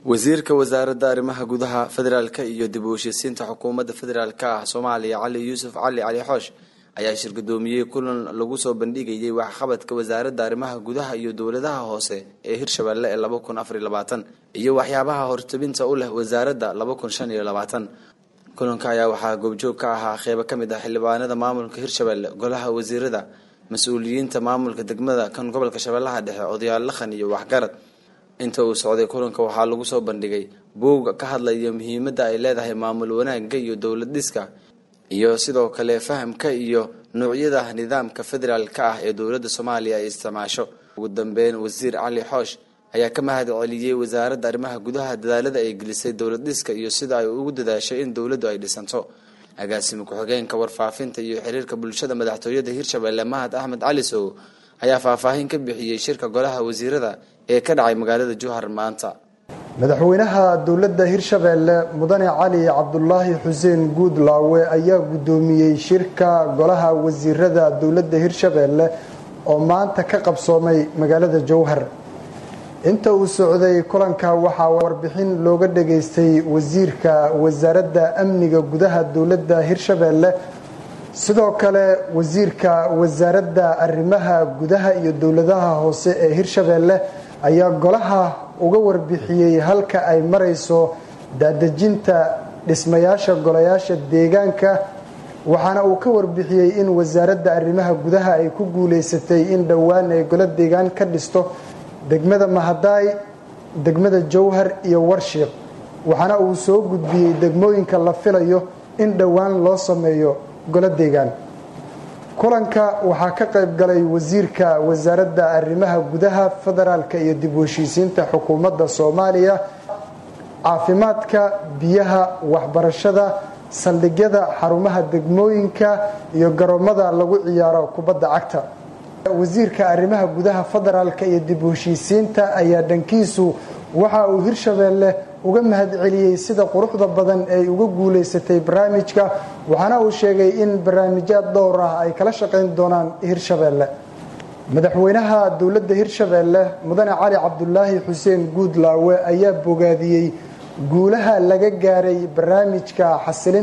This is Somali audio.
wasiirka wasaaradda arrimaha gudaha federaalka iyo dib u heshiisiinta xukuumadda federaalka ah soomaaliya cali yuusuf cali cali xoosh ayaa shirgudoomiyey kulan lagu soo bandhigayay waxqabadka wasaaradda arrimaha gudaha iyo dowladaha hoose ee hirshabelle ee laba kun afar iyo labaatan iyo waxyaabaha hortabinta u leh wasaaradda laba kun shan iyo labaatan kulanka ayaa waxaa goobjoog ka ahaa qeybo ka mid ah xildhibaanada maamulka hirshabelle golaha wasiirada mas-uuliyiinta maamulka degmada kan gobolka shabeellaha dhexe odayaal lakhan iyo waxgarad inta uu socday kulanka waxaa lagu soo bandhigay buugga ka hadlaya muhiimadda ay leedahay maamul wanaagga iyo dowlad dhiska iyo sidoo kale fahamka iyo nuucyada nidaamka federaalka ah ee dowladda soomaaliya ay isticmaasho ugu dambeyn wasiir cali xoosh ayaa ka mahad celiyey wasaaradda arrimaha gudaha dadaalada ay gelisay dowlad dhiska iyo sida ay ugu dadaashay in dowladdu ay dhisanto agaasima ku-xigeenka warfaafinta iyo xiriirka bulshada madaxtooyada hirshabelle mahad axmed cali sow ayaa faahfaahin ka bixiyey shirka golaha wasiirada ee ka dhacay magaalada jowhar maanta madaxweynaha dowladda hirshabeelle mudane cali cabdulaahi xuseen guudlaawe ayaa guddoomiyey shirka golaha wasiirada dowladda hirshabeelle oo maanta ka qabsoomay magaalada jowhar inta uu socday kulanka waxaa warbixin looga dhageystay wasiirka wasaaradda amniga gudaha dowladda hirshabeelle sidoo kale wasiirka wasaaradda arrimaha gudaha iyo dowladaha hoose ee hirshabeelle ayaa golaha uga warbixiyey halka ay marayso daadejinta dhismayaasha golayaasha deegaanka waxaana uu ka warbixiyey in wasaaradda arrimaha gudaha ay ku guuleysatay in dhowaan ay golo deegaan ka dhisto degmada mahadaay degmada jowhar iyo warshiiq waxaana uu soo gudbiyey degmooyinka la filayo in dhowaan loo sameeyo golo deegaan kulanka waxaa ka qayb galay wasiirka wasaaradda arrimaha gudaha federaalka iyo dib u heshiisiinta xukuumadda soomaaliya caafimaadka biyaha waxbarashada saldhigyada xarumaha degmooyinka iyo garoomada lagu ciyaaro kubadda cagta wasiirka arrimaha gudaha federaalka iyo dib u heshiisiinta ayaa dhankiisu waxa uu hirshabeelle uga mahad celiyey sida quruxda badan ay uga guuleysatay barnaamijka waxaana uu sheegay in barnaamijyaad dhowr ah ay kala shaqayn doonaan hirshabeelle madaxweynaha dowladda hirshabeelle mudane cali cabdulaahi xuseen guudlaawe ayaa bogaadiyey guulaha laga gaaray barnaamijka xasilin